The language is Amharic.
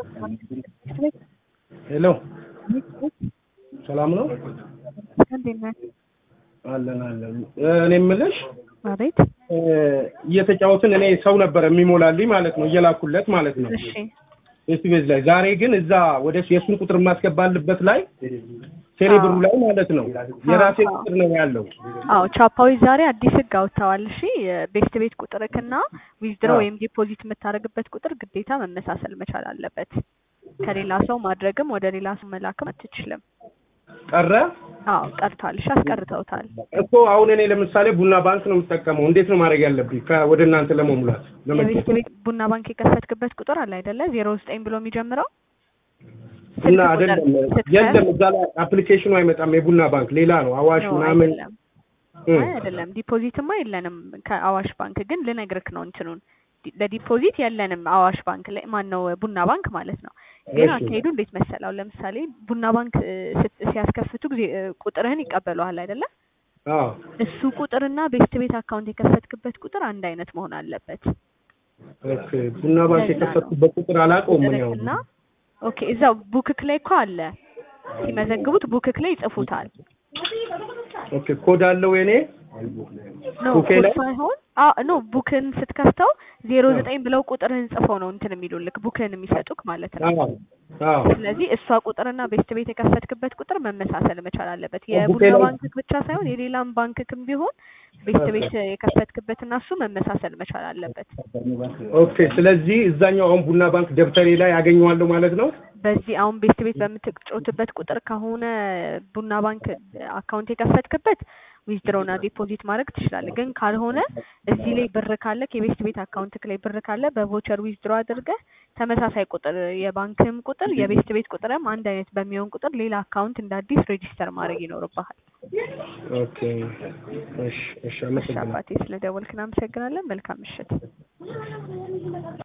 ሄሎ ሰላም ነው? እንዴት ነህ? አለን አለን። እኔ የምልሽ አቤት። እየተጫወትን እኔ ሰው ነበር የሚሞላልኝ ማለት ነው እየላኩለት ማለት ነው እሺ ኤስቢኤስ ላይ። ዛሬ ግን እዛ ወደ የእሱን ቁጥር የማስገባልበት ላይ ቴሌ ብሩ ላይ ማለት ነው የራሴ አዎ። ቁጥር ነው ያለው። አዎ ቻፓዎች ዛሬ አዲስ ህግ አውጥተዋል። እሺ ቤስት ቤት ቁጥርክና ዊዝድሮ አዎ። ወይም ዲፖዚት የምታደርግበት ቁጥር ግዴታ መመሳሰል መቻል አለበት። ከሌላ ሰው ማድረግም ወደ ሌላ ሰው መላክም አትችልም። ቀረ አዎ ቀርቷል። እሺ አስቀርተውታል። እኮ አሁን እኔ ለምሳሌ ቡና ባንክ ነው የምጠቀመው። እንዴት ነው ማድረግ ያለብኝ ከ- ወደ እናንተ ለመሙላት የቤስት ለመጫወት? ቤት ቡና ባንክ የከፈትክበት ቁጥር አለ አይደለ? ዜሮ ዘጠኝ ብሎ የሚጀምረው ቡና ስልክ ቁጥር አይደለም ስትከፍት- የለም፣ እዛ ላይ አፕሊኬሽኑ አይመጣም። የቡና ባንክ ሌላ ነው አዋሽ ነው ምናምን አይደለም እ። አይ አይደለም ዲፖዚትማ የለንም ከአዋሽ ባንክ ግን ልነግርክ ነው እንትኑን ዲ- ለዲፖዚት የለንም አዋሽ ባንክ ላይ ማን ነው ቡና ባንክ ማለት ነው ግን እሺ። አካሄዱ እንዴት መሰላው ለምሳሌ ቡና ባንክ እ፣ ስት- ሲያስከፍቱ ጊዜ እ፣ ቁጥርህን ይቀበለዋል አይደለ አዎ እሱ ቁጥርና ቤስት ቤት አካውንት የከፈትክበት ቁጥር አንድ አይነት መሆን አለበት ኦኬ። ቡና ባንክ ለዛ ነው። የከፈትኩበት ቁጥር አላውቀውም እኔ አሁን። ቁጥርክና ኦኬ እዛው ቡክክ ላይ እኮ አለ ሲመዘግቡት ቡክክ ላይ ይጽፉታል ኦኬ ኮድ አለው የኔ ኖ ቡኬ ኮድ ላይ? ሳይሆን አ ኖ ቡክን ስትከፍተው ዜሮ ዘጠኝ ብለው ቁጥርህን ጽፈው ነው እንትን የሚሉልክ ቡክን የሚሰጡክ ማለት ነው። አዎ አዎ ስለዚህ እሷ ቁጥርና ቤስት ቤት የከፈትክበት ቁጥር መመሳሰል መቻል አለበት። ቡኬ የቡና ላይ- ባንክ ብቻ ሳይሆን የሌላም ባንክክም ቢሆን ቤስት ቤት የከፈትክበትና እሱ መመሳሰል መቻል አለበት። ኦኬ። ስለዚህ እዛኛው አሁን ቡና ባንክ ደብተሬ ላይ ያገኘዋለሁ ማለት ነው። በዚህ አሁን ቤስት ቤት በምትጮትበት ቁጥር ከሆነ ቡና ባንክ አካውንት የከፈትክበት ዊዝድሮና ዲፖዚት ማድረግ ትችላለህ። ግን ካልሆነ እዚህ ላይ ብር ካለ የቤስት ቤት አካውንት ላይ ብር ካለ በቮቸር ዊዝድሮ አድርገህ ተመሳሳይ ቁጥር የባንክም ቁጥር የቤስት ቤት ቁጥርም አንድ አይነት በሚሆን ቁጥር ሌላ አካውንት እንደ አዲስ ሬጂስተር ማድረግ ይኖርብሃል። ኦኬ። እሺ እሺ፣ እሺ አመሰግናለሁ። አባቴ ስለደወልክ እናመሰግናለን። መልካም ምሽት።